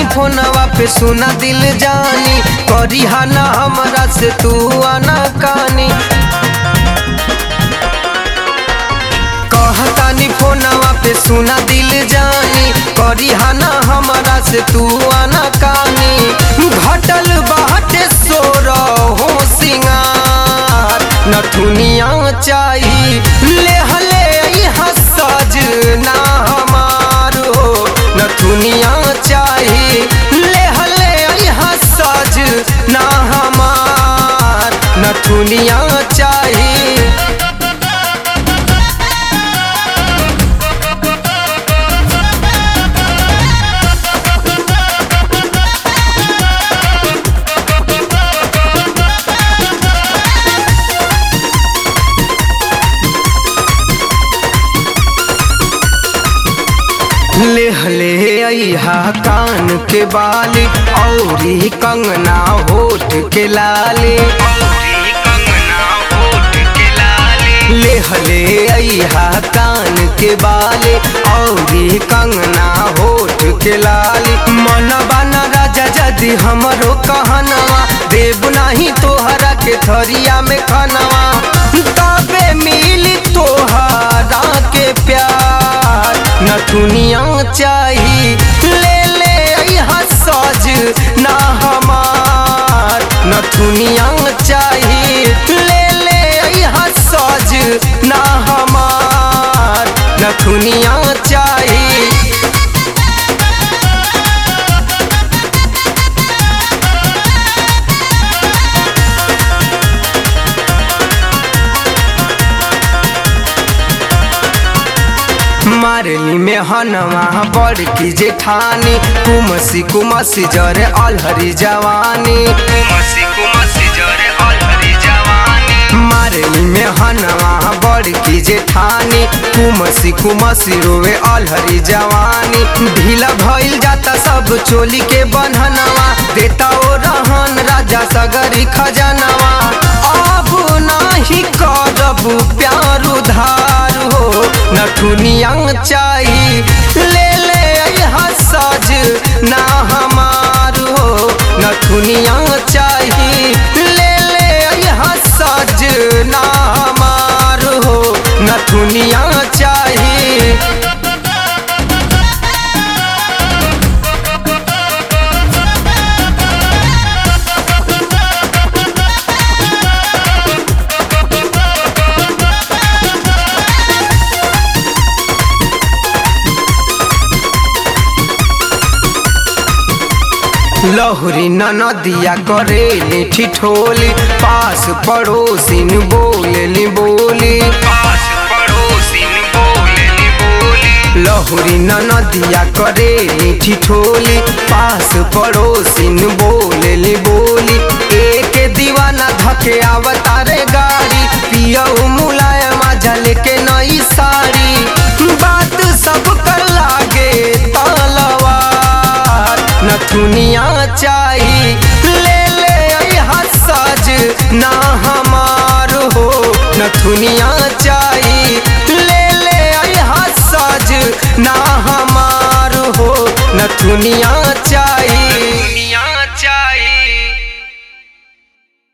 फोनवा पे सुना दिल जानी करी ना हमरा से तू आना कानी कहतानी फोनवा पे सुना दिल जानी करी ना हमरा से तू आना कानी घटल बाटे सोर हो सिंगार नथुनिया चाही ले हले यहाँ सजना हमार हो नथुनिया चाही ले हले यहाँ सजना हमार नथुनिया चाही ले हले अहा कान के बाली औरी कंगना होठ के लाली ले हले अहा कान के बाली औरी कंगना होठ के लाली मनवा न राजा जदी हमरो कहनवा देव नाही तोहरा के थरिया में खनवा तबे मिली तोहरा के प्यार नथुनिया चाही ले ले यहाँ सज ना हमार नथुनिया चाही ले ले यहाँ सज ना हमार नथुनिया चाही मारली में हनवा बड़ की जेठानी कुमसी कुमसी जरे अलहरी जवानी मारली में हनवा बड़ की जेठानी कुमसी कुमसी रोवे अलहरी जवानी ढीला भइल जाता सब चोली के बन्हनवा देता ओ रहन राजा सगरी खजनवा अब नाही करब प्यार उधार हो नथुनिया चाही ले ले यहाँ सज ना हमार हो नथुनिया चाही ले ले यहाँ सज ना हमार हो नथुनिया चाही लहुरी नदिया करेली ठिठोली पास पड़ोसिन बोलेली बोली लहुरी नदिया करेली ठिठोली पास पड़ोसिन बोलेली बोली एक दीवाना धके आवतारे गाड़ी पियऊ मुलायम झल के नई साड़ी बात सब कर लागे तलवार नथुनिया चाही ले ले यहाँ सज ना हमार हो नथुनिया चाही ले ले यहाँ सज ना हमार हो नथुनिया